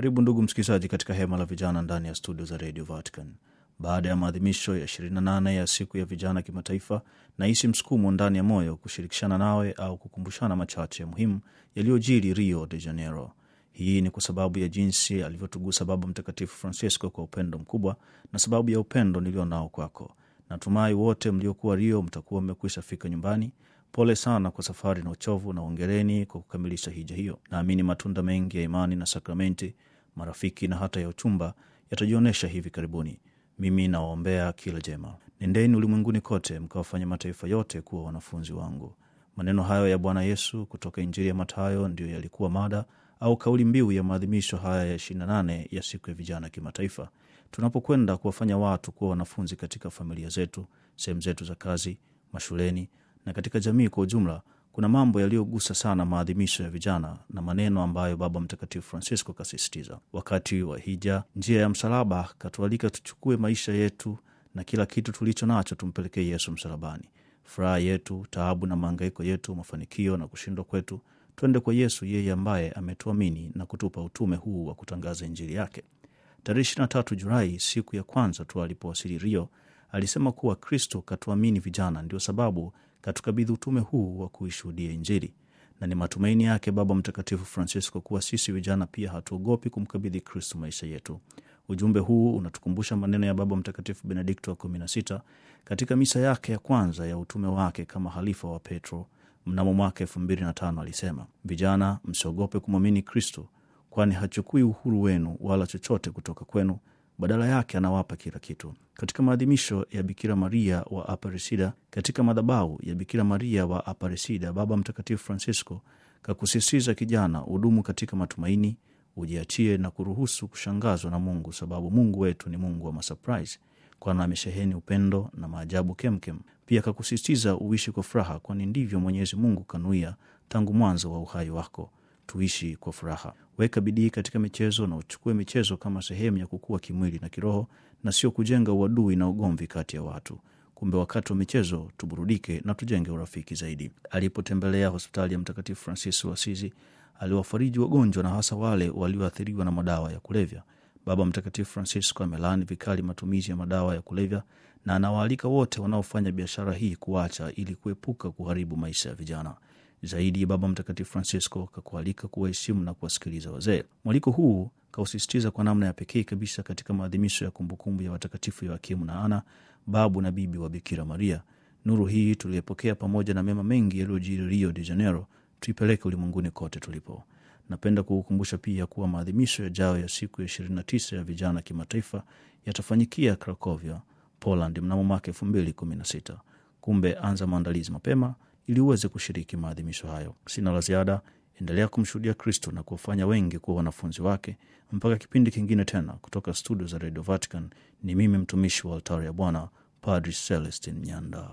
Karibu ndugu msikilizaji, katika hema la vijana ndani ya studio za Radio Vatican. Baada ya maadhimisho ya 28 ya siku ya vijana kimataifa, nahisi msukumo ndani ya moyo kushirikishana nawe au kukumbushana machache muhimu yaliyojiri Rio de Janeiro. Hii ni kwa sababu ya jinsi alivyotugusa Baba Mtakatifu Francisco kwa upendo mkubwa na sababu ya upendo nilio nao kwako. Natumai wote mliokuwa Rio mtakuwa mmekwisha fika nyumbani. Pole sana kwa safari na uchovu, na ongereni kwa kukamilisha hija hiyo. Naamini matunda mengi ya imani na sakramenti, marafiki na hata ya uchumba yatajionyesha hivi karibuni. Mimi nawaombea kila jema. Nendeni ulimwenguni kote mkawafanya mataifa yote kuwa wanafunzi wangu. Maneno hayo ya Bwana Yesu kutoka Injili ya Mathayo ndiyo yalikuwa mada au kauli mbiu ya maadhimisho haya ya 28 ya siku ya vijana kimataifa, tunapokwenda kuwafanya watu kuwa wanafunzi katika familia zetu, sehemu zetu za kazi, mashuleni na katika jamii kwa ujumla. Kuna mambo yaliyogusa sana maadhimisho ya vijana na maneno ambayo Baba Mtakatifu Francisco kasisitiza wakati wa hija, njia ya msalaba. Katualika tuchukue maisha yetu na kila kitu tulicho nacho tumpelekee Yesu msalabani. Furaha yetu, taabu na maangaiko yetu, mafanikio na kushindwa kwetu, twende kwa Yesu, yeye ambaye ametuamini na kutupa utume huu wa kutangaza Injili yake. Tarehe 23 Julai, siku ya kwanza tu alipowasili Rio, alisema kuwa Kristo katuamini vijana, ndio sababu katukabidhi utume huu wa kuishuhudia Injili, na ni matumaini yake Baba Mtakatifu Francisco kuwa sisi vijana pia hatuogopi kumkabidhi Kristo maisha yetu. Ujumbe huu unatukumbusha maneno ya Baba Mtakatifu Benedikto wa kumi na sita katika misa yake ya kwanza ya utume wake kama halifa wa Petro mnamo mwaka elfu mbili na tano alisema, vijana msiogope kumwamini Kristo, kwani hachukui uhuru wenu wala chochote kutoka kwenu badala yake anawapa kila kitu. Katika maadhimisho ya Bikira Maria wa Aparecida, katika madhabahu ya Bikira Maria wa Aparecida, Baba Mtakatifu Francisco kakusisitiza kijana, udumu katika matumaini, ujiachie na kuruhusu kushangazwa na Mungu, sababu Mungu wetu ni Mungu wa masurprise, kwani amesheheni upendo na maajabu kemkem. Pia kakusisitiza uishi kwa furaha, kwani ndivyo Mwenyezi Mungu kanuia tangu mwanzo wa uhai wako tuishi kwa furaha. Weka bidii katika michezo na uchukue michezo kama sehemu ya kukua kimwili na kiroho, na sio kujenga uadui na ugomvi kati ya watu. Kumbe wakati wa michezo tuburudike na tujenge urafiki zaidi. Alipotembelea hospitali ya Mtakatifu Francis wa Asizi, aliwafariji wagonjwa na hasa wale walioathiriwa na madawa ya kulevya. Baba Mtakatifu Francisco amelaani vikali matumizi ya madawa ya kulevya na anawaalika wote wanaofanya biashara hii kuacha ili kuepuka kuharibu maisha ya vijana. Zaidi, Baba Mtakatifu Francisco kakualika kuwaheshimu na kuwasikiliza wazee. Mwaliko huu kausisitiza kwa namna ya pekee kabisa katika maadhimisho ya kumbukumbu ya watakatifu Yoakimu na Ana, babu na bibi wa Bikira Maria. Nuru hii tuliyepokea pamoja na mema mengi yaliyojiri Rio de Janeiro tuipeleke ulimwenguni kote tulipo. Napenda kukukumbusha pia kuwa maadhimisho yajayo ya siku ya 29 ya vijana kimataifa yatafanyikia Krakovia, Poland mnamo mwaka 2016. Kumbe anza maandalizi mapema ili uweze kushiriki maadhimisho hayo. Sina la ziada, endelea kumshuhudia Kristo na kuwafanya wengi kuwa wanafunzi wake. Mpaka kipindi kingine tena, kutoka studio za Radio Vatican, ni mimi mtumishi wa altari ya Bwana, Padri Celestin Nyanda.